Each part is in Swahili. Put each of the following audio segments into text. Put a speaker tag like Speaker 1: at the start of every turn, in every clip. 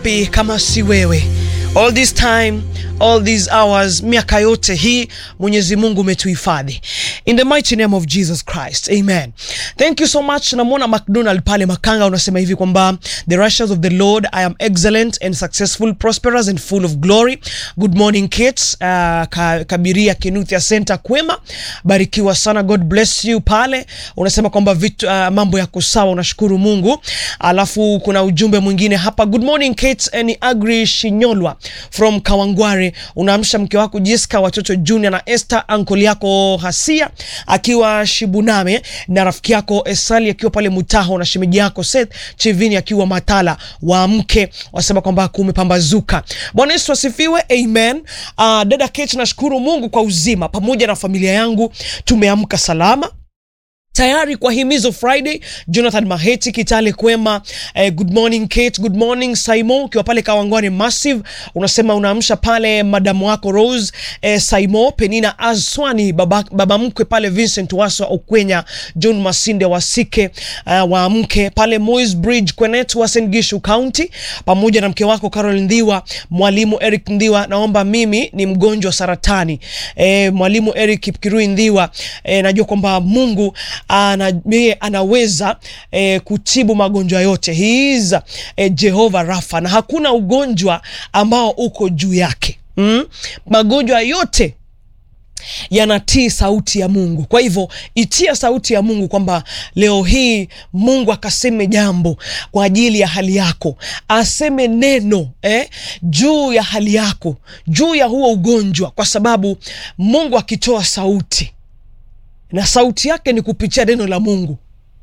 Speaker 1: Pi kama si wewe all this time all these hours miaka yote hii mwenyezi mungu umetuhifadhi in the mighty name of jesus christ amen thank you so much namwona mcdonald pale makanga unasema hivi kwamba the rushes of the lord i am excellent and successful prosperous and full of glory good morning kids uh, ka, kabiria kinuthia center kwema barikiwa sana god bless you pale unasema kwamba vitu uh, mambo yako sawa unashukuru mungu alafu kuna ujumbe mwingine hapa good morning kate ni agri shinyolwa from kawangware unaamsha mke wako jiska watoto junior na esther ankoli yako hasia akiwa shibuname na rafiki yako esali akiwa pale mutaho na shemeji yako seth chivini akiwa matala waamke wasema kwamba kumepambazuka bwana yesu asifiwe amen uh, dada kate nashukuru mungu kwa uzima pamoja na familia yangu tumeamka salama tayari kwa himizo friday jonathan maheti kitale kwema eh, good morning kate good morning saimo ukiwa pale kawangwani massive unasema unaamsha pale madamu wako rose eh, saimo penina aswani baba, baba mkwe pale vincent waswa okwenya john masinde wasike uh, waamke pale mois bridge kwenet wa sengishu county pamoja na mke wako carol ndhiwa mwalimu eric ndhiwa naomba mimi ni mgonjwa wa saratani eh, mwalimu eric kipkirui ndhiwa eh, najua kwamba mungu ana, yeye anaweza eh, kutibu magonjwa yote He is eh, Jehova Rafa na hakuna ugonjwa ambao uko juu yake mm? magonjwa yote yanatii sauti ya Mungu. Kwa hivyo itia sauti ya Mungu kwamba leo hii Mungu akaseme jambo kwa ajili ya hali yako, aseme neno eh, juu ya hali yako, juu ya huo ugonjwa, kwa sababu Mungu akitoa sauti na sauti yake ni kupitia neno la Mungu.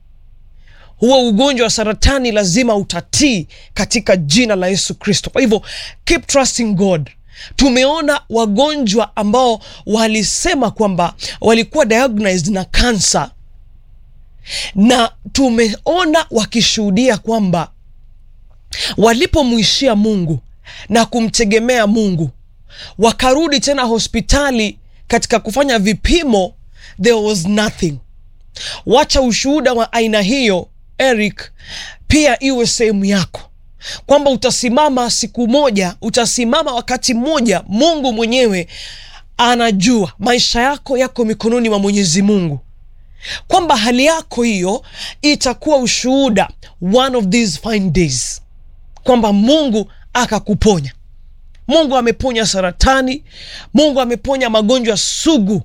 Speaker 1: Huo ugonjwa wa saratani lazima utatii katika jina la Yesu Kristo. Kwa hivyo keep trusting God. Tumeona wagonjwa ambao walisema kwamba walikuwa diagnosed na kansa, na tumeona wakishuhudia kwamba walipomwishia Mungu na kumtegemea Mungu, wakarudi tena hospitali katika kufanya vipimo there was nothing. Wacha ushuhuda wa aina hiyo Eric, pia iwe sehemu yako, kwamba utasimama siku moja, utasimama wakati mmoja. Mungu mwenyewe anajua maisha yako yako mikononi mwa Mwenyezi Mungu, kwamba hali yako hiyo itakuwa ushuhuda one of these fine days, kwamba Mungu akakuponya. Mungu ameponya saratani, Mungu ameponya magonjwa sugu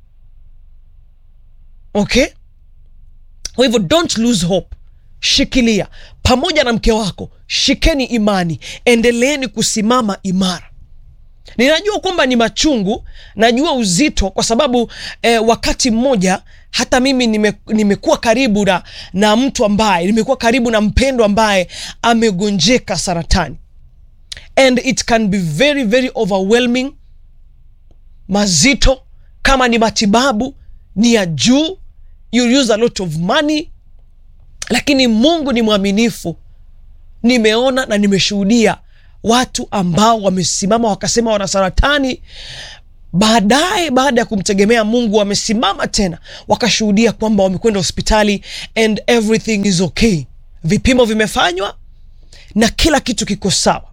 Speaker 1: okay kwa hivyo don't lose hope shikilia pamoja na mke wako shikeni imani endeleeni kusimama imara ninajua kwamba ni machungu najua uzito kwa sababu eh, wakati mmoja hata mimi nime, nimekuwa karibu na, na mtu ambaye nimekuwa karibu na mpendo ambaye amegonjeka saratani and it can be very very overwhelming mazito kama ni matibabu ni ya juu you use a lot of money lakini mungu ni mwaminifu nimeona na nimeshuhudia watu ambao wamesimama wakasema wana saratani baadaye baada ya kumtegemea mungu wamesimama tena wakashuhudia kwamba wamekwenda hospitali and everything is okay vipimo vimefanywa na kila kitu kiko sawa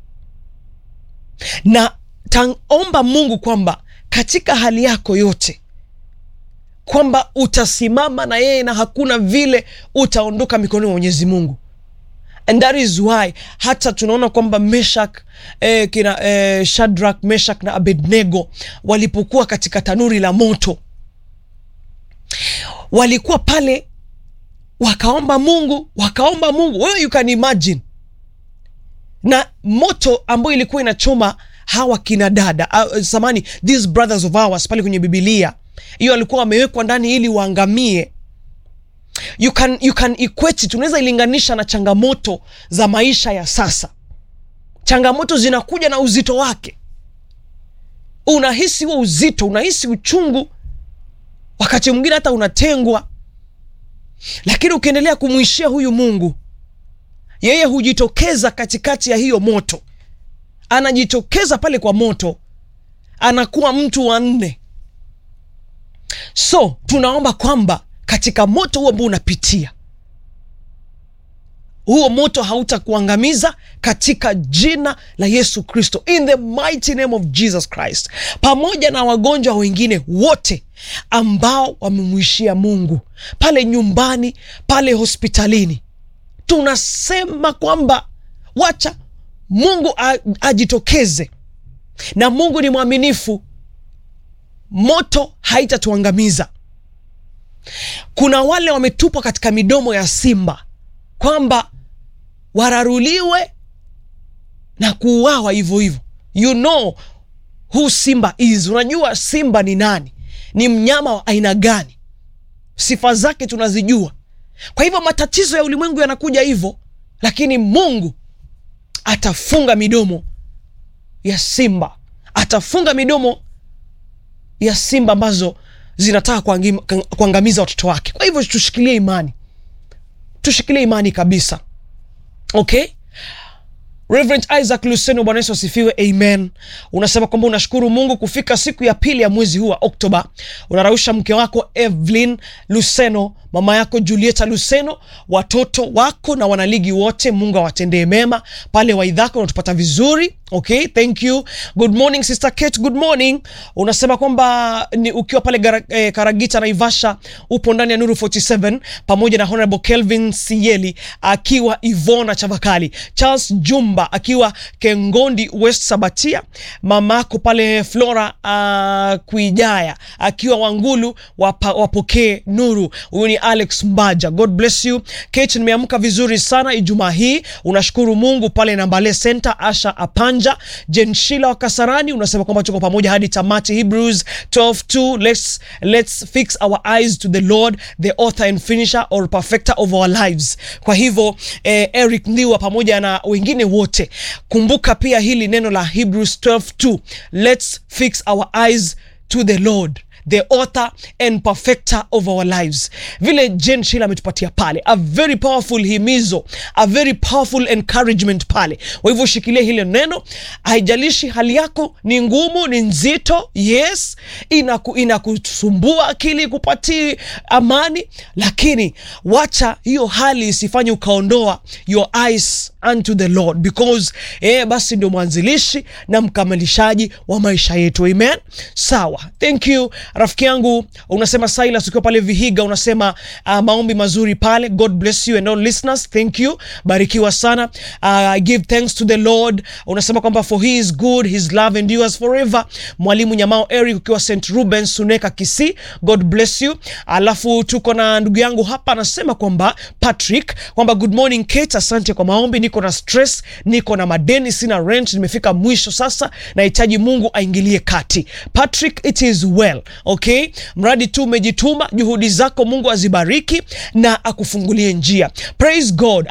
Speaker 1: na taomba mungu kwamba katika hali yako yote kwamba utasimama na yeye na hakuna vile utaondoka mikononi mwa mwenyezi mungu and that is why hata tunaona kwamba meshak eh, kina eh, shadrak meshak na abednego walipokuwa katika tanuri la moto walikuwa pale wakaomba mungu wakaomba mungu wewe you can imagine na moto ambayo ilikuwa inachoma hawa kina dada uh, samani these brothers of ours pale kwenye bibilia hiyo walikuwa wamewekwa ndani ili waangamie you can, you can equate it unaweza ilinganisha na changamoto za maisha ya sasa changamoto zinakuja na uzito wake unahisi huo uzito unahisi uchungu wakati mwingine hata unatengwa lakini ukiendelea kumwishia huyu mungu yeye hujitokeza katikati ya hiyo moto anajitokeza pale kwa moto anakuwa mtu wa nne so tunaomba kwamba katika moto huu ambao unapitia huo moto hautakuangamiza katika jina la Yesu Kristo, in the mighty name of Jesus Christ, pamoja na wagonjwa wengine wote ambao wamemwishia Mungu pale nyumbani, pale hospitalini. Tunasema kwamba wacha Mungu ajitokeze, na Mungu ni mwaminifu, moto haitatuangamiza. Kuna wale wametupwa katika midomo ya simba kwamba wararuliwe na kuuawa hivyo hivyo. You know who simba is. Unajua simba ni nani? Ni mnyama wa aina gani? Sifa zake tunazijua. Kwa hivyo matatizo ya ulimwengu yanakuja hivyo, lakini Mungu atafunga midomo ya simba, atafunga midomo ya simba ambazo zinataka kuangamiza watoto wake. Kwa hivyo tushikilie imani, tushikilie imani kabisa. Okay, Reverend Isaac Luseno, Bwana Yesu asifiwe, amen. Unasema kwamba unashukuru Mungu kufika siku ya pili ya mwezi huu wa Oktoba. Unarausha mke wako Evelyn Luseno, mama yako Julieta Luseno, watoto wako na wanaligi wote, Mungu awatendee mema pale Waidhako, unatupata vizuri. Okay, thank you. Good morning sister Kate, good morning. Unasema kwamba ni ukiwa pale gara, eh, Karagita Naivasha, upo ndani ya Nuru 47 pamoja na Honorable Kelvin Sieli akiwa Ivona Chavakali, Charles Jumba akiwa Kengondi West Sabatia, mamako pale Flora uh, Kuijaya akiwa Wangulu, wapa, wapokee nuru. Huyu ni Alex Mbaja, God bless you. Kate, nimeamka vizuri sana Ijumaa hii, unashukuru Mungu pale Nambale Center. Asha Apanja Jenshila wa Kasarani unasema kwamba tuko pamoja hadi tamati. Hebrews 12:2 let's, let's fix our eyes to the Lord the author and finisher or perfecter of our lives. Kwa hivyo eh, Eric Ndiwa pamoja na wengine wote, kumbuka pia hili neno la Hebrews 12:2 let's fix our eyes to the Lord the author and perfecter of our lives. Vile Jen Shila ametupatia pale, a very powerful himizo, a very powerful encouragement pale. Kwa hivyo shikilia hilo neno, haijalishi hali yako ni ngumu, ni nzito, yes, inakusumbua ina akili, kupatii amani, lakini wacha hiyo hali isifanye ukaondoa your eyes unto the Lord because eh, basi ndio mwanzilishi na mkamilishaji wa maisha yetu. Amen. Sawa, thank you rafiki yangu. Unasema Silas ukiwa pale Vihiga, unasema uh, maombi mazuri pale. God bless you and all listeners, thank you, barikiwa sana. Uh, give thanks to the Lord. Unasema kwamba for he is good, his love endures forever. Mwalimu Nyamao Eric ukiwa St Rubens Suneka Kisii, God bless you. Alafu tuko na ndugu yangu hapa anasema kwamba Patrick kwamba good morning Kate, asante kwa maombi niko na stress, niko na madeni, sina rent, nimefika mwisho sasa, nahitaji Mungu aingilie kati. Patrick, it is well okay, mradi tu umejituma, juhudi zako Mungu azibariki na akufungulie njia. Praise God.